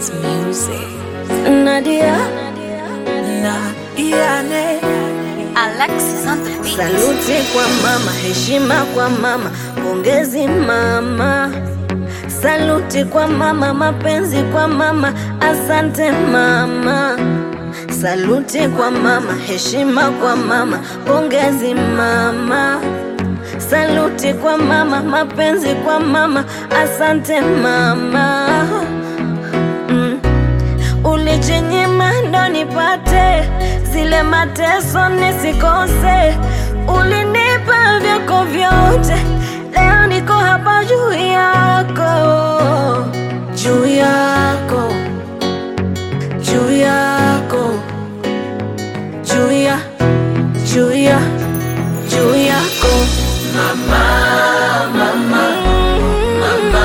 It's music. Nadia Na Iane. Alexis on the beat. Saluti kwa mama, heshima kwa mama, pongezi mama. Saluti kwa mama, mapenzi kwa mama, asante mama. Saluti kwa mama, heshima kwa mama, pongezi mama. Saluti kwa mama, mapenzi kwa mama, asante mama. Mm. Ulijinyima ndo nipate zile mateso nisikose, ulinipa vyako vyote, leo niko hapa juu yako, juu yako, juu yako, juu ya, juu ya, juu yako mama, mama, mama,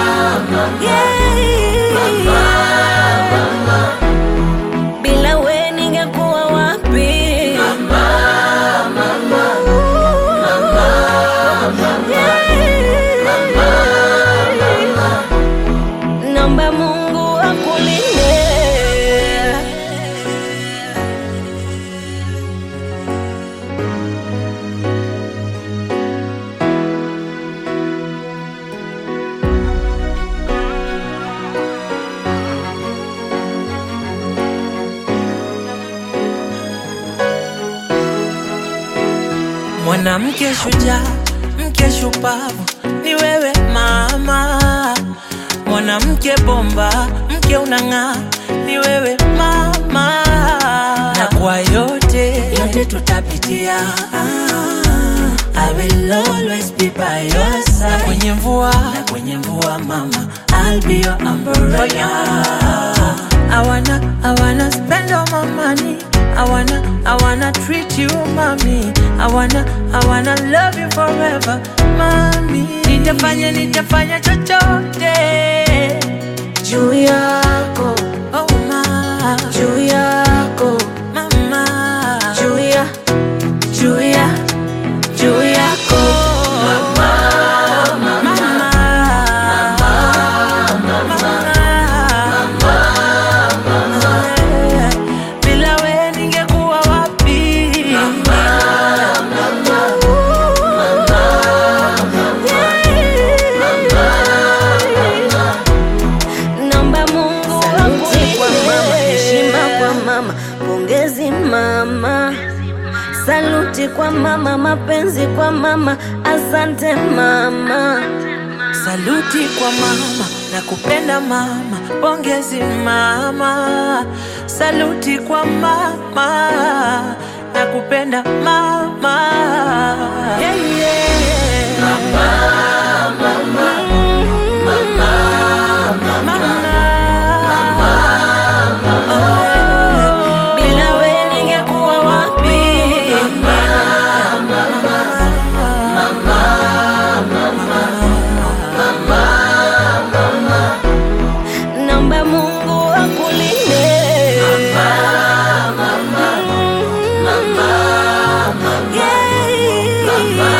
bila we ningekuwa wapi? Mama, mama, mama, Naomba Mungu akulinde. Mwanamke shujaa, mke shupavu, ni wewe mama. Mwanamke bomba, mke unang'aa, ni wewe mama. Na kwa yote yote tutapitia, I will always be by your side. Na kwenye mvua, na kwenye mvua mama, I'll be your umbrella. I wanna, I wanna spend all my money. I wanna, I wanna treat you, mommy. I wanna, I wanna love you forever, mommy. Nitafanya, nitafanya chochote. Juu yako, Oh, ma, juu yako, mama. juu ya, juu ya, juu yako Mama, mama. Bila we ningekuwa wapi? Naomba Mungu saluti kwa mama, heshima kwa mama, pongezi mama. Saluti kwa mama, mapenzi kwa mama, asante mama. Saluti kwa mama na kupenda mama, pongezi mama. Saluti kwa mama na kupenda mama. Yeah, yeah. Mama, Oh, Bila we ningekuwa wapi? Naomba Mungu akulinde.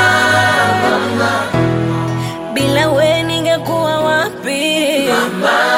Yeah. Bila we ningekuwa wapi?